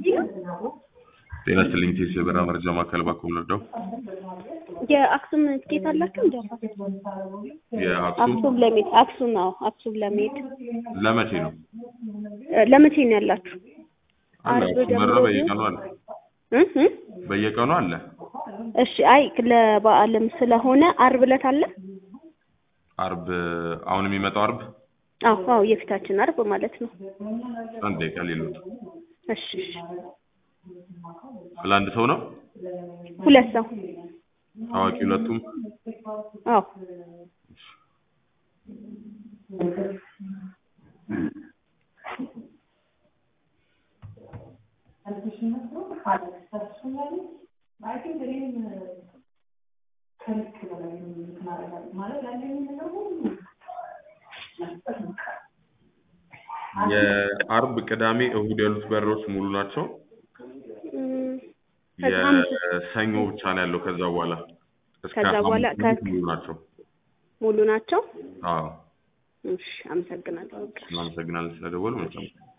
ጤና ይስጥልኝ ቴስ የበረራ መረጃ ማዕከል ባኮ ወረዳው የአክሱም ትኬት አላችሁ እንደ የአክሱም አክሱም ለመሄድ አክሱም አዎ አክሱም ለመሄድ ለመቼ ነው እ ለመቼ ነው ያላችሁ? አለ አርብ አክሱም በረራ ጀምሮ በየቀኑ አለ እ እ በየቀኑ አለ እሺ አይ ለበዓልም ስለሆነ አርብ ዕለት አለ። አርብ አሁን የሚመጣው አርብ አዎ አዎ የፊታችን አርብ ማለት ነው። አንድ ደቂቃ ሌሎት እሺ እሺ ለአንድ ሰው ነው ሁለት ሰው ታዋቂ ሁለቱም አዎ የአርብ ቅዳሜ እሁድ ያሉት በረሮች ሙሉ ናቸው እም፣ ከዛ ሐሙስ የሰኞ ብቻ ነው ያለው ከዛ በኋላ እስከ ከዛ በኋላ ሐሙስ ከ- ሙሉ ናቸው ሙሉ ናቸው። አዎ እሺ አመሰግናለሁ። በቃ። እናመሰግናለን ስለደወሉ መልካም